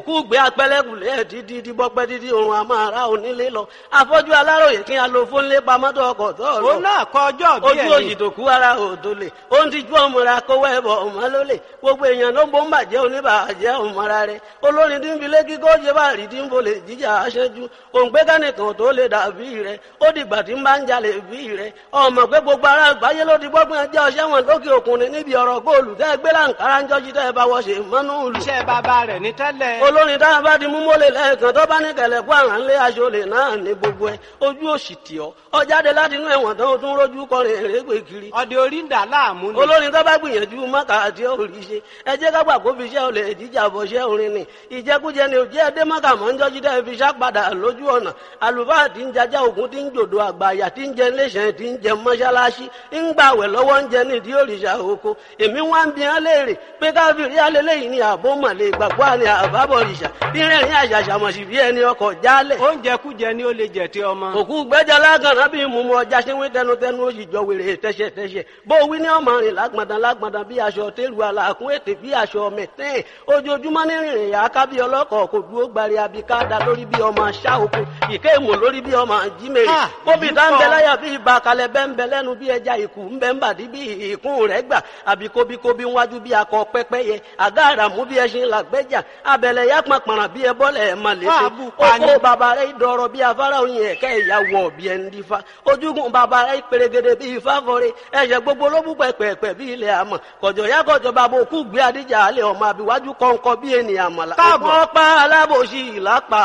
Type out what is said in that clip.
òkú gbé apẹlẹkùlẹ ẹ dídí díbọpẹ dídí òrùn àmàrà onílé lọ afọ́jú aláròyè kí a lo fónlé pamọtò ọkọ tó lọ òun náà kọ ọjọ́ bí ojú òyì tó kú ara òdo lè ó ń tijú ọmọra kówó ẹbọ ọmọ ló lè gbogbo èèyàn ló ń bó ń bàjẹ́ oníbàjẹ́ ọmọra rẹ olórin tí ń fi lékí kó jẹ bá rí tí ń bolè jíjà aṣẹ́jú òǹgbẹ́kánìkan tó lè dàbí rẹ ó dìgbà tí ń bá ń jalè bí rẹ ọmọ pé gbogbo ara àgbáyé ló ti gbọ́gbọ́n ẹjẹ́ ọṣẹ́ wọn lókè òkun ni níbi ọ̀rọ̀ góòlù tẹ́ gbé láǹkárá ń jọ́jú tẹ́ bá wọ́ ṣe mọ́nú ìlú iṣẹ́ bàbá rẹ̀ ní tẹ́lẹ̀. olórin táwọn bá ti mú mọ́lẹ̀ lẹ́ẹ̀kan tó bá ní kẹlẹ̀ kó àrà ńlé aṣọlẹ̀ náà ní gbogbo ẹ̀ ojú òsì tì ọ́ ọ jáde láti inú ẹ̀wọ̀n tán ó tún rójú kọrin èrègbè kiri ọdẹ orí ń dà láàmú ni. olórin tó bá gbìyànjú mọ́kà àti òrì ṣe ẹ jẹ́ ká gbà kó fi iṣẹ́ olè jíjà bọ̀ ṣẹ́ orin ni ìjẹkújẹ ni òjẹ́ ẹdẹ mọ́kà mọ́ ń jọ́jú dẹ́ fi ṣá padà lójú ọ̀nà àlùfáà tí ń jajá ògún tí ń jòdò àgbàyà tí ń jẹ iléeṣẹ́ tí ń jẹ mọ́ṣáláṣí ń gbàwẹ̀ lọ́wọ́ ń jẹ nídìí òrìṣà oko èmi wá ń bi hàn léèrè pé káfíìrì alẹ́lẹ́yìn ni àbó mọ̀lẹ́ ìgbàgbọ́ àni àbábọ̀ òrìṣà bí rẹ̀rìn àṣàṣàmọ̀sí bí ẹni ọkọ̀ jálẹ̀ oúnjẹ kújẹ ni ó lè jẹ tí ọmọ. òkú gbẹ́jà lágànná bí mumu ọjà ṣẹ́wé tẹnutẹnu ó sì jọ wèrè tẹ́ṣẹ̀tẹ́ṣẹ̀ bó wí ní ọmọ rìn lágbọ̀ndàn lágbọ̀ndàn bí aṣọ tẹ́lu àlàkùn ètè bí aṣọ mẹ̀tẹ́ẹ̀ ojoojúmọ́ ní rìnrìn yà á ká bí ọlọ́kọ̀ kò dúró gbari abika da lórí bí ọmọ aṣá oko ìké èmò lórí bí ọmọ jímèrè Ah, kóbi ìlú tá ń bẹ kan. láyà bí ibà kalẹ̀ bẹ́ ń bẹ lẹ́nu bí ẹja ìkù ń bẹ ń bàdí bí ìkún rẹ̀ gbà àbí kóbíkóbí wájú bí akọ pẹ́pẹ́yẹ àgá àràmú bí ẹṣin làgbẹ́jà abẹ̀lẹ̀ yá pàpàrà bí ẹbọ́lẹ̀ ẹ̀ mà lè Wà ṣe á bù pa ni. oko bàbá rẹ̀ dọ̀rọ̀ bí afárá oyin ẹ̀kẹ́ ìyàwó ọ̀bí ẹni dífá ojúgun bàbá rẹ̀ pèrègèdè bí ifá fọre ẹ̀ṣẹ̀ gbogbo ló bú pẹ̀pẹ̀pẹ̀ bí ilẹ̀ àmọ̀ kọ̀jọ̀ yá kọ̀jọ̀ bàbá òkú gbé adíjà alẹ́ ọmọ àbíwájú kọ̀ǹkọ̀ bí ènìyàn mọ̀lá Káàbọ̀. ọ̀pá alábòsí ìlápá